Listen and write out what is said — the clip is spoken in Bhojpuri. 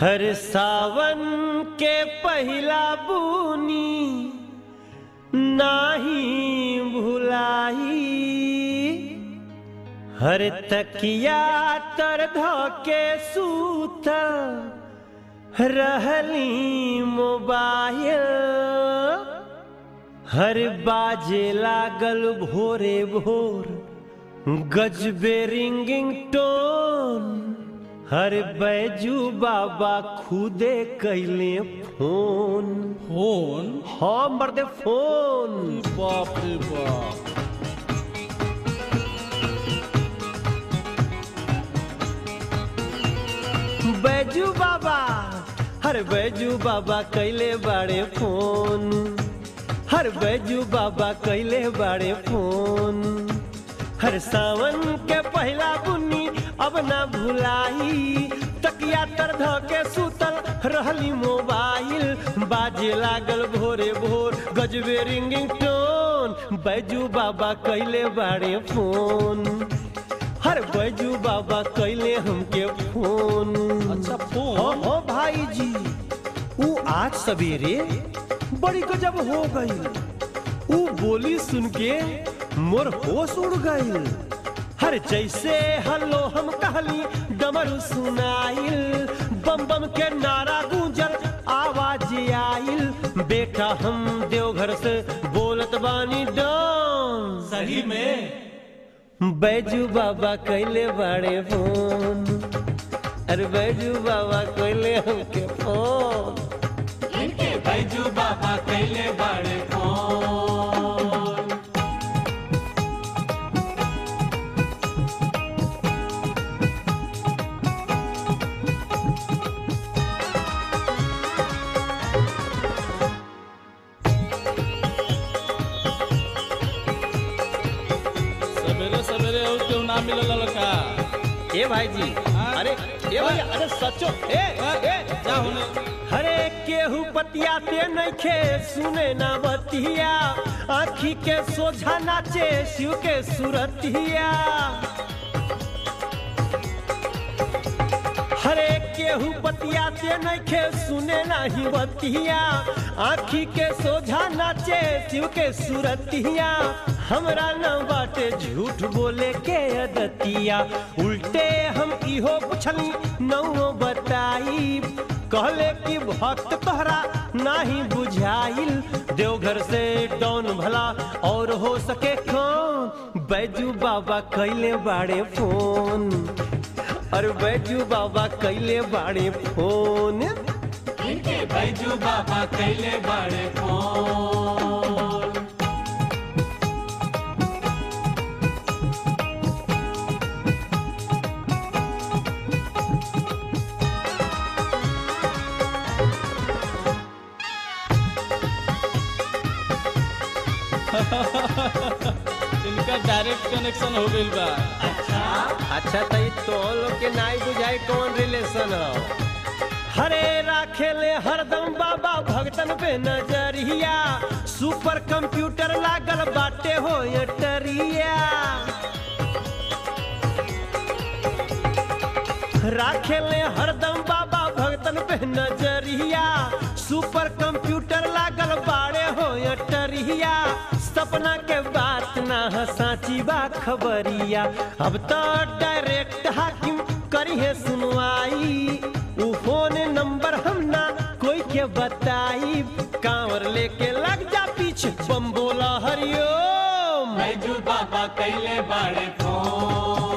हर सावन के पहिला बुनी नाही भुलाई हर तकिया तर धके सूतल रहली मोबाइल हर बाजे लागल भोरे भोर गजबे रिंगिंग टोन हर बैजू बाबा खुदे कैले फोन फोन हाँ मर्दे फोन बाप रे बाप बैजू बाबा हर बैजू बाबा कैले बाड़े फोन हर बैजू बाबा कैले बाड़े फोन हर सावन के पहला बुन्नी अब ना भुलाई तकिया तर ध के सुतल रहली मोबाइल बाजे लागल भोरे भोर गजबे रिंगिंग टोन बैजू बाबा कैले बाड़े फोन हर बैजू बाबा कैले हमके फोन अच्छा हो फोन हो भाई जी वो आज सवेरे बड़ी गजब हो गई वो बोली सुन के मोर होश उड़ गई हर जैसे हल्लो हम कहली डमरू सुनाइल बम बम के नारा गूंजल आवाज आइल बेटा हम देवघर से बोलत बानी डॉन सही में बैजू बाबा कैले बाड़े फोन अरे बैजू बाबा कैले हमके फोन बैजू बाबा कैले बड़े फोन सवेरे सवेरे और क्यों ना मिलल लड़का ए भाई जी हाँ? अरे ए भैया अरे सचो ए ए जा होने हरे केहू बतियाते नइखे सुने ना बतिया आखी के सोझा नाचे शिव के सुरतिया हरे केहू बतियाते नइखे सुने नाही बतिया आखी के सोझा नाचे शिव के सुरतिया हमरा न बाटे झूठ बोले के अदतिया उल्टे हम इहो पुछली नौ बताई कहले कि भक्त तोहरा नाही बुझाइल देवघर से डॉन भला और हो सके कौन बैजू बाबा कैले बाड़े फोन अरे बैजू बाबा कैले बाड़े फोन बैजू बाबा कैले बड़े फोन इनका डायरेक्ट कनेक्शन हो गइल बा अच्छा तो तो लोग के नाई बुझाई कौन रिलेशन हो हरे राखेले हरदम बाबा भगतन पे नजरिया सुपर कंप्यूटर लागल बाटे हो टरिया राखेले हरदम बाबा भगतन पे नजरिया सुपर कंप्यूटर लागल बाड़े हो टरिया सपना के बात ना ह साची बा खबरिया अब तो डायरेक्ट हाकिम करी है सुनवाई उ फोन नंबर हम ना कोई के बताई कांवर लेके लग जा पीछे बम बोला हरिओम बैजू बाबा कैले बड़े फोन